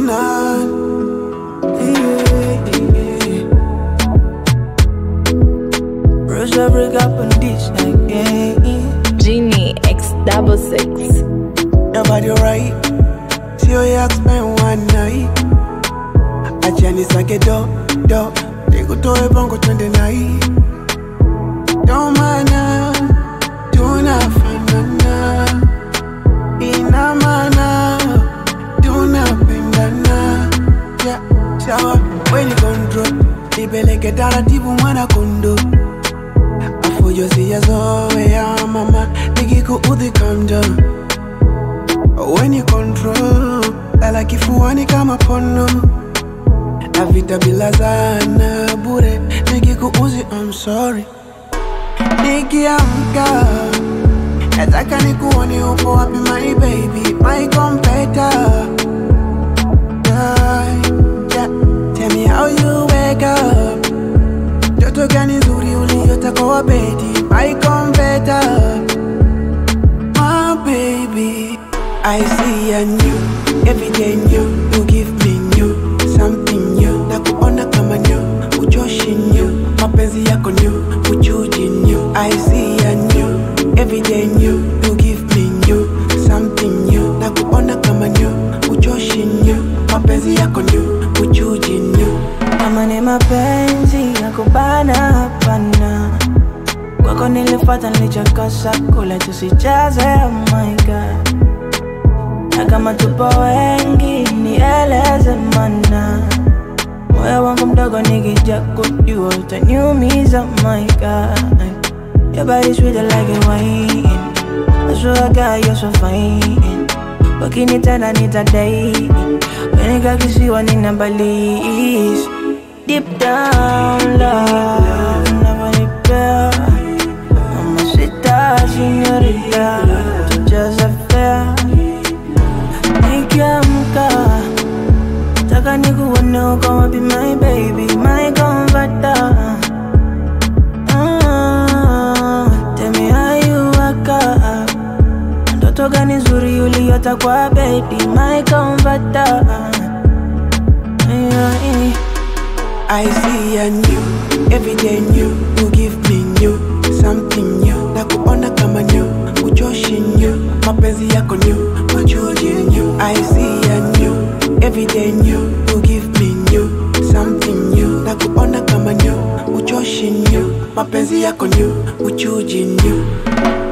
original. Yeah, yeah. Rosa break up on this again. Genie X double six. Your body right. See how you spend one night. Achani sake do, do. Nikutoe bongo twende nai. Ndo maana tunafanana. Ina maana tunapendana. Yeah, sawa. When you control. Nipeleke taratibu mwana kondo. Afujo sijazoea mama. Nikikuudhi calm down. When you control lala kifuani kama pono na vita bila zana bure nikikuuzi I'm sorry nikiamka nataka nikuone upo wapi my baby my competitor yeah, yeah. Tell me how you wake up Joto gani nzuri uliota kwa bedi my competitor my baby. I see a new, every day new. You give me new, something new. Na kuona kama new, uchoshi new. Mapenzi yako new, uchuji new. I see a new, every day new. You give me new, something new. Na kuona kama new, uchoshi new. Mapenzi yako new, uchuji new. kama ni mapenzi ya kubana hapana kwako nilifata nilichokosa kule tusicheze oh my god na kama tupo wengi nieleze mana moyo wangu mdogo nikija kujua utaniumiza oh my god Your body sweet like a wine I swear God you're so fine Ukinitenda nitadai Wenika kisiwa nina balis Deep down love Navanipea Mamacita señorita Tujaza fea Nikiamka Taka nikuone uko wapi my baby My comforter Ah, Tell me how you wake up Ndoto gani nzuri uliota kwa bedi My comforter yeah, yeah. I see a new, every day new. You give me new, something new. Na kuona kama new, uchoshi new. Mapenzi yako new, uchuji new. I see a new, every day new. You give me new, something new. Na kuona kama new, uchoshi new. Mapenzi yako new, uchuji new.